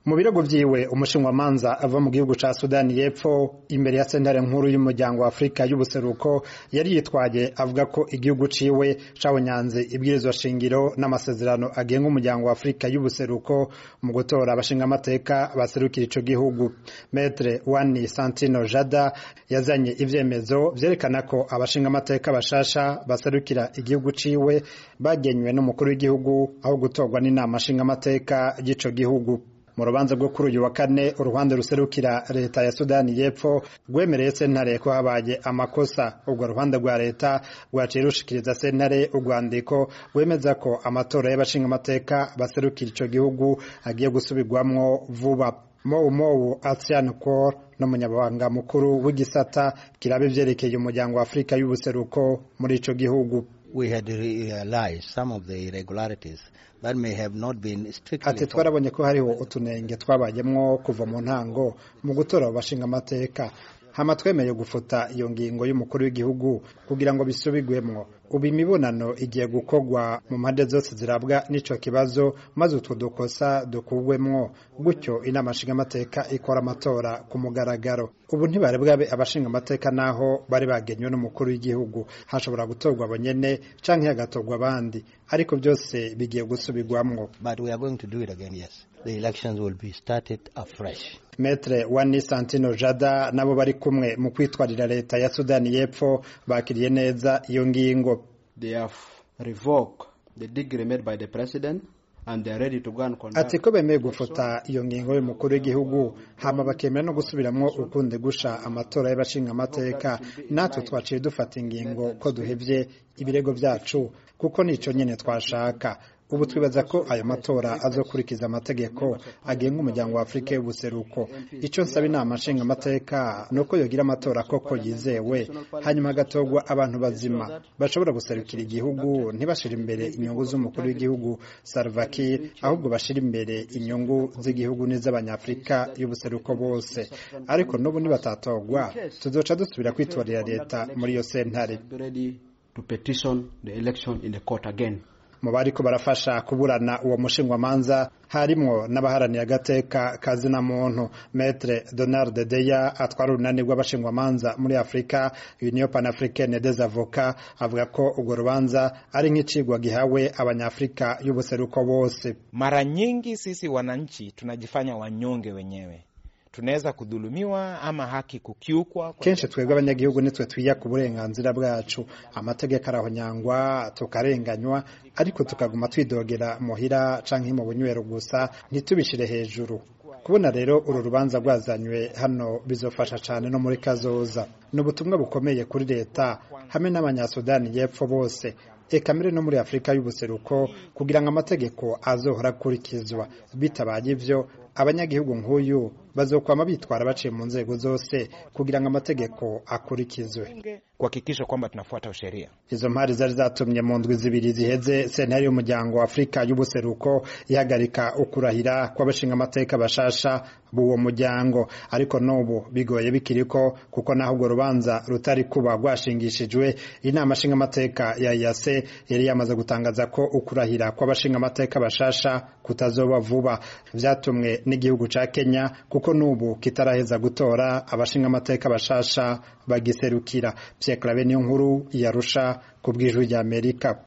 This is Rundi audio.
mu birego vyiwe umushinwamanza ava mu gihugu ca sudani y'epfo imbere ya sentare nkuru y'umuryango wa afurika y'ubuseruko yari yitwaye avuga ko igihugu ciwe cabonyanze ibwirizwa shingiro n'amasezerano agenga umuryango wa afurika y'ubuseruko mu gutora abashingamateka baserukira ico gihugu metre wani santino jada yazanye ivyemezo vyerekana ko abashingamateka bashasha baserukira igihugu ciwe bagenywe n'umukuru w'igihugu aho gutorwa n'inama nshingamateka y'ico gihugu mu rubanza rwo kuri uyu wa kane uruhande ruserukira leta ya sudani y'epfo rwemereye sentare ko habaye amakosa urwo ruhande rwa leta rwaciye rushikiriza sentare urwandiko rwemeza ko amatora y'abashingamateka baserukira ico gihugu agiye gusubirwamwo vuba mowu mowu asian cor n'umunyabanga mukuru w'igisata kiraba ivyerekeye umuryango wa afurika y'ubuseruko muri ico gihugu we had realized some of the irregularities that may have not been strictly ati twarabonye ko hariho utunenge twabayemwo kuva mu ntango mu gutora abashinga amateka hama twemeye gufuta iyo ngingo y'umukuru w'igihugu kugira ngo bisubigwemwo ubu imibonano igiye gukorwa mu mpande zose zirabwa n'ico kibazo maze utwo dukosa dukugwemwo gutyo inama nshingamateka ikora amatora ku mugaragaro ubu ntibari bwabe abashinga amateka naho bari bagenywe n'umukuru w'igihugu hashobora gutorwa abo nyene canke hagatorwa abandi ariko byose bigiye gusubirwamwo but we are going to do it again yes the elections will be started afresh metre wani santino jada nabo bari kumwe mu kwitwarira leta ya sudani y'epfo bakiriye neza iyo ngingo they have revoked the degree made by the president and they are ready to go and conduct ati ko bemeye gufuta iyo ngingo y'umukuru w'igihugu hama bakemera no gusubiramwo ukundi gusha amatora y'abashinga amateka natwe twaciye dufata ingingo ko duhevye ibirego vyacu kuko nico nyene twashaka ubu twibaza ko ayo matora azokurikiza amategeko agenga umuryango wa afurika y'ubuseruko icyo nsaba inama nshinga amateka ni uko yogira amatora koko yizewe hanyuma hagatorwa abantu bazima bashobora guserukira igihugu ntibashire imbere inyungu z'umukuru w'igihugu Salva Kiir ahubwo bashire imbere inyungu z'igihugu n'iz'abanyafurika y'ubuseruko bose ariko n'ubu nibatatorwa tuzoca dusubira kwitorera leta muri iyo sentare to petition the election in the court again mu bariko barafasha kuburana uwo mushingwamanza harimwo n'abaharaniye agateka kazina muntu metre donald deya atwara urunani rw'abashingwamanza muri afurika union panafricaine des avocats avuga ko urwo rubanza ari nk'icigwa gihawe abanyafurika y'ubuseruko bose mara nyingi sisi wananchi tunajifanya wanyonge wenyewe tunaweza kudhulumiwa ama haki kukiukwa. Kenshi twebwe abanyagihugu nitwe twiya ku burenganzira bwacu, amategeko arahonyangwa tukarenganywa, ariko tukaguma twidogera muhira canke mu bunywero gusa ntitubishire hejuru. kubona rero uru rubanza rwazanywe hano bizofasha cyane no muri kazoza ni ubutumwa bukomeye kuri leta hamwe n'abanyasudani y'epfo bose eka mbere no muri afurika y'ubuseruko kugira ngo amategeko azohora akurikizwa bitabaye ivyo abanyagihugu nk'uyu bazokwama bitwara baciye mu nzego zose kugira ngo amategeko akurikizwe kuhakikisha kwamba tunafuata sheria. Izo mpari zari zatumye mu ndwi zibiri ziheze sentare y'umuryango wa Afurika y'ubuseruko ihagarika ukurahira kw'abashinga amateka bashasha b'uwo muryango ariko n'ubu bigoye bikiriko kuko naho urwo rubanza rutari kuba rwashingishijwe inama nshinga amateka ya yase yari yamaze gutangaza ko ukurahira kw'abashinga amateka bashasha kutazoba vuba vyatumwe n'igihugu ca Kenya kuko n'ubu kitaraheza gutora abashinga amateka bashasha bagiserukira Pierre Claver niyo nkuru yarusha ku bw'ijwi ry'Amerika